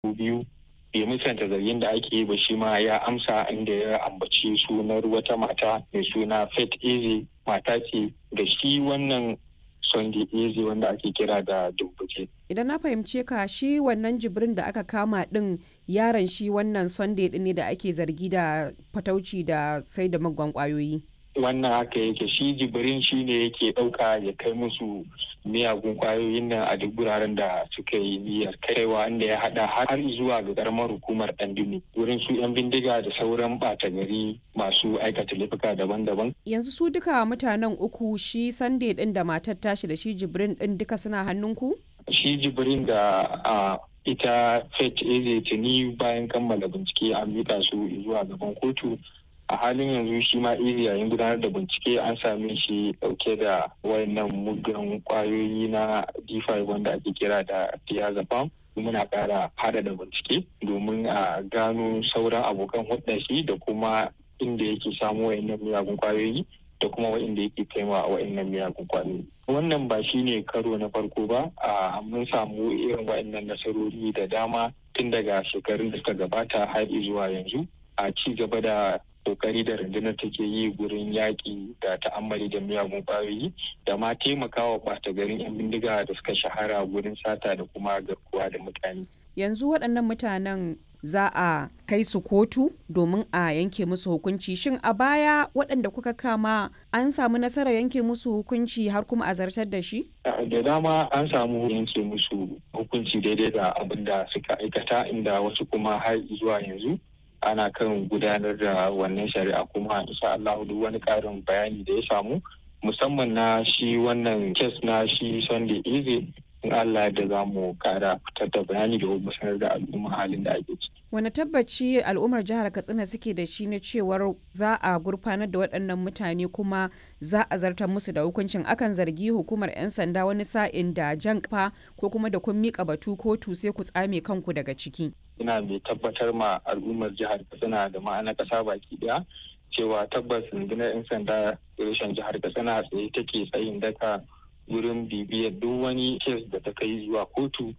biyu bai musanta zargin da ake yi ba shi ma ya amsa inda ya ambaci sunar wata mata mai suna Faith Eze mata ce da shi wannan Sunday Eze wanda ake kira da Dumbuke. Idan na fahimce ka shi wannan jibrin da aka kama din yaron shi wannan Sunday din ne da ake zargi da fatauci da sai da magwan kwayoyi. Wannan haka yake shi jibrin shi ne yake ɗauka ya kai musu miyagun kwayoyin nan a duk wuraren da suka yi niyyar kaiwa inda ya hada har zuwa ga karamar hukumar dandini wurin su yan bindiga da sauran bata gari masu aikata laifuka daban-daban Yanzu su duka mutanen uku shi Sunday din da matar tashi da shi jibrin din duka suna hannunku? shi jibrin da a ita fet eze tuni bayan kammala bincike an miƙa su zuwa gaban kotu a halin yanzu shi ma iri yayin gudanar da bincike an same shi dauke da wayannan muggan kwayoyi na d5 wanda ake kira da diazepam muna kara hada da bincike domin a gano sauran abokan hudda shi da kuma inda yake samu wayannan miyagun kwayoyi da kuma wa'inda yake kaiwa wa'innan miyagun kwayoyi wannan ba shi ne karo na farko ba a mun samu irin wa'innan nasarori da dama tun daga shekarun da suka gabata har zuwa yanzu a ci gaba da kokari da rundunar take yi gurin yaƙi da ta'ammali da miyagun ƙwayoyi da ma taimakawa ɓata garin 'yan bindiga da suka shahara gurin sata da kuma garkuwa da mutane. Yanzu waɗannan mutanen za a kai su kotu domin a yanke musu hukunci shin a baya waɗanda kuka kama an samu nasarar yanke musu hukunci har kuma a zartar da shi? da dama an samu yanke musu hukunci daidai da abin da suka aikata inda wasu kuma har zuwa yanzu ana kan gudanar da wannan shari'a kuma insha Allah duk wani karin bayani da ya samu musamman na shi wannan kes na shi Sunday Eze in Allah da za mu kara fitar da bayani da kuma sanar da al'umma halin da ake ciki. Wani tabbaci al'ummar jihar Katsina suke da shi na cewar za a gurfanar da waɗannan mutane kuma za a zartar musu da hukuncin akan zargi hukumar 'yan sanda wani sa'in da jan kafa ko kuma da kun miƙa batu kotu sai ku tsame kanku daga ciki. ina mai tabbatar ma al'ummar jihar katsina da ma'ana kasa baki daya cewa tabbas rundunar 'yan sanda reshen jihar katsina tsaye take tsayin daka wurin bibiyar duk wani kes da ta kai zuwa kotu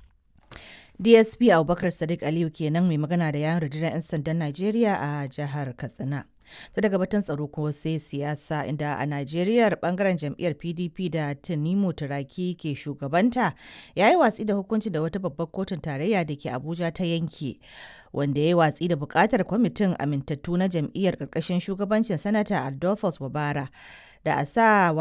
dsp abubakar sadiq aliyu kenan mai magana da yawon rundunar 'yan sandan najeriya a jihar katsina ta daga batun tsaro ko sai siyasa inda a najeriya bangaren jam'iyyar pdp da tanimu turaki ke shugabanta ya yi watsi da hukunci da wata babbar kotun tarayya da ke abuja ta yanke wanda ya yi watsi da bukatar kwamitin amintattu na jam'iyyar karkashin shugabancin sanata adolphus wabara da a sa